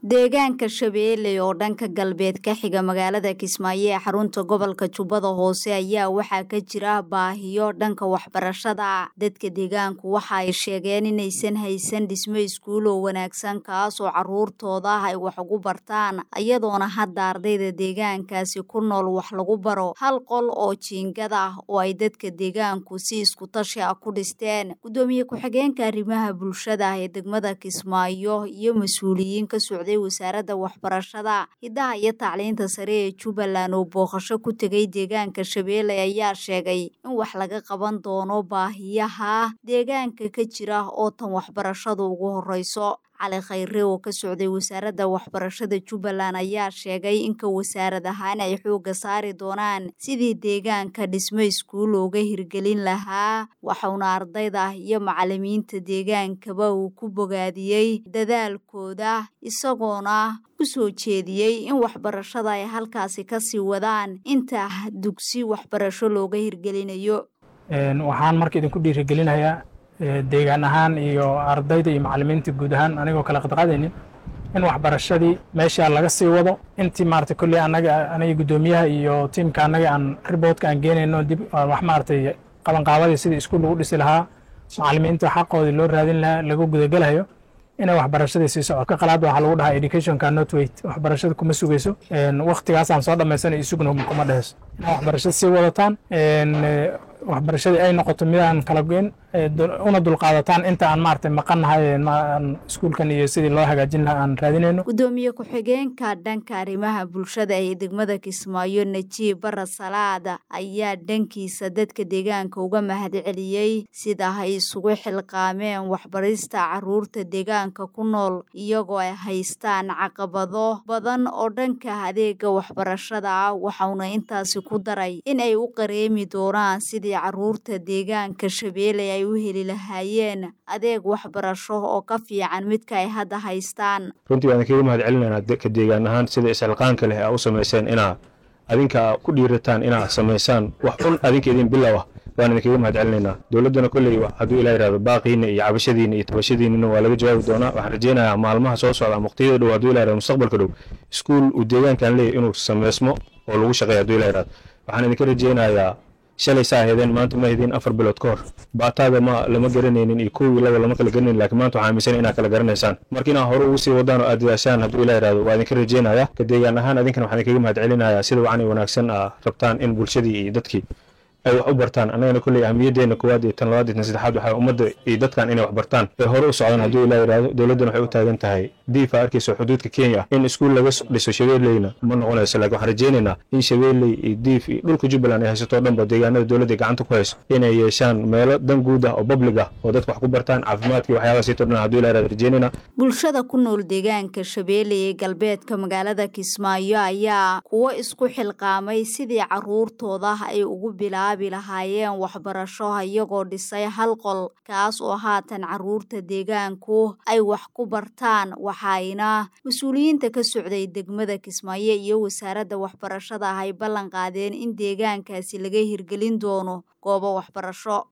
deegaanka shabeelle oo dhanka galbeed ka xiga magaalada kismaayo ee xarunta gobolka jubbada hoose ayaa waxaa ka jira baahiyo dhanka waxbarashada dadka deegaanku waxa ay sheegeen inaysan haysan dhismo iskuul oo wanaagsan kaas oo caruurtooda ay wax ugu bartaan iyadoona hadda ardayda deegaankaasi ku nool wax lagu baro hal qol oo jiingad ah oo ay dadka deegaanku si iskutashi ah ku dhisteen gudoomiye ku-xigeenka arrimaha bulshada ee degmada kismaayo iyo mas-uuliyiin ka socday wasaaradda waxbarashada hiddaha iyo tacliinta sare ee jubbaland oo booqasho ku tegay deegaanka shabeelle ayaa sheegay in wax laga qaban doono baahiyaha deegaanka ka jira oo tan waxbarashadu ugu horeyso cali khayre oo ka socday wasaaradda waxbarashada jubbaland ayaa sheegay inka wasaarad ahaan ay xoogga saari doonaan sidii deegaanka dhismo iskuul looga hirgelin lahaa waxauna ardayda iyo macalimiinta deegaankaba uu ku bogaadiyey dadaalkooda isagoona u soo jeediyey in waxbarashada ay halkaasi kasii wadaan inta dugsi waxbarasho looga hirgelinayo waxaan marka idinku dhiirigelinayaa deegaan ahaan iyo ardayda iyo macalimiinta guud ahaan anigoo kala qadqaadaynin in waxbarashadii meesha laga sii wado intii maarata kolley anaga aniga guddoomiyaha iyo tiimka annaga aan riboodka aan geenayno dib wax maaragtay qabanqaabadii sidii iskuul lagu dhisi lahaa macalimiinta xaqoodii loo raadin lahaa lagu gudagalayo inay waxbarashadii sii socdo ka qalaad waxaa lagu dhahaa educationka not wait waxbarashada kuma sugayso waktigaasaan soo dhammaysanay isugna kuma dheheyso inaa waxbarashada sii wadataan waxbarashadii ay noqoto midaan kala goyn una dulqaadataan inta aan maaragtay maqannahay aan iskuulkan iyo sidii loo hagaajin lahaa aan raadinayno gudoomiye ku-xigeenka dhanka arrimaha bulshada ee degmada kismaayo najiib bara salaad ayaa dhankiisa dadka deegaanka uga mahadceliyey sida ay isugu xilqaameen waxbarista caruurta deegaanka ku nool iyagoo ay haystaan caqabado badan oo dhanka adeega waxbarashada ah waxauna intaasi ku daray in ay u qareemi doonaan sidii caruurta deegaanka shabeelle ay u heli lahaayeen adeeg waxbarasho oo ka fiican midka ay hadda haystaan runtii waan kaga mahad celinaynaa ka deegaan ahaan sida isxilqaanka leh aa u samayseen inaa adinka ku dhiirataan inaa samaysaan wax un adinka idin bilow ah waan idinkaga mahad celinaynaa dowladdana kolley hadduu ilaa yihahdo baaqiina iyo cabashadiina iyo tabashadiinina waa laga jawaabi doonaa waxaan rajaynayaa maalmaha soo socda waqtiyada dhow hadduu ila yihahdo mustaqbalka dhow iskuul uu deegaankan leeyahy inuu sameysmo oo lagu shaqeeya hadduu ila yihahdo waxaan idinka rajaynayaa shalay saa hedeen maanta ma hedeen afar bilood ka hor baataada ma lama garanaynin iyo kowii laba lama kala garanaynin lakiin maanta waxaa aaminsan inaad kala garanaysaan marka inaad hore ugu sii wadaan oo aad dadaashaan hadduu ilaa yihahdo waa idinka rajaynaya ka deegaan ahaan adinkan waxaan idinkaga mahad celinayaa sida wacni wanaagsan aa rabtaan in bulshadii iyo dadkii ay wax u bartaan annagana kolley ahmiyaddeena koowaad iyo tan labaad iyo tan saddexaad waxaa ummadda iyo dadkan inay wax bartaan ay hore u socdaan hadduu ilaa yidhahdo dowladdan waxay u taagan tahay diifa arkayso xuduudka kenya in iskuul laga dhiso shabeelleyna ma noqonayso laakiin waxaan rajaynaynaa in shabeelley iyo diif iyo dhulka jubbaland ay haysato o dhanba deegaanada dowladda gacanta ku hayso inay yeeshaan meelo dan guud ah oo public ah oo dadka wax ku bartaan caafimaadka iyo waxyaabaha siito dhan hadduu ilaa yidhahdo rajaynaynaa bulshada ku nool deegaanka shabeelle ee galbeedka magaalada kismaayo ayaa kuwo isku xilqaamay sidii caruurtooda ay ugu bilaabi lahaayeen waxbarasho iyagoo dhisay hal qol kaas oo haatan caruurta deegaanku ay wax ku bartaan waxayna mas-uuliyiinta ka socday degmada kismaayo iyo wasaaradda waxbarashada ah ay ballan qaadeen in deegaankaasi laga hirgelin doono goobo waxbarasho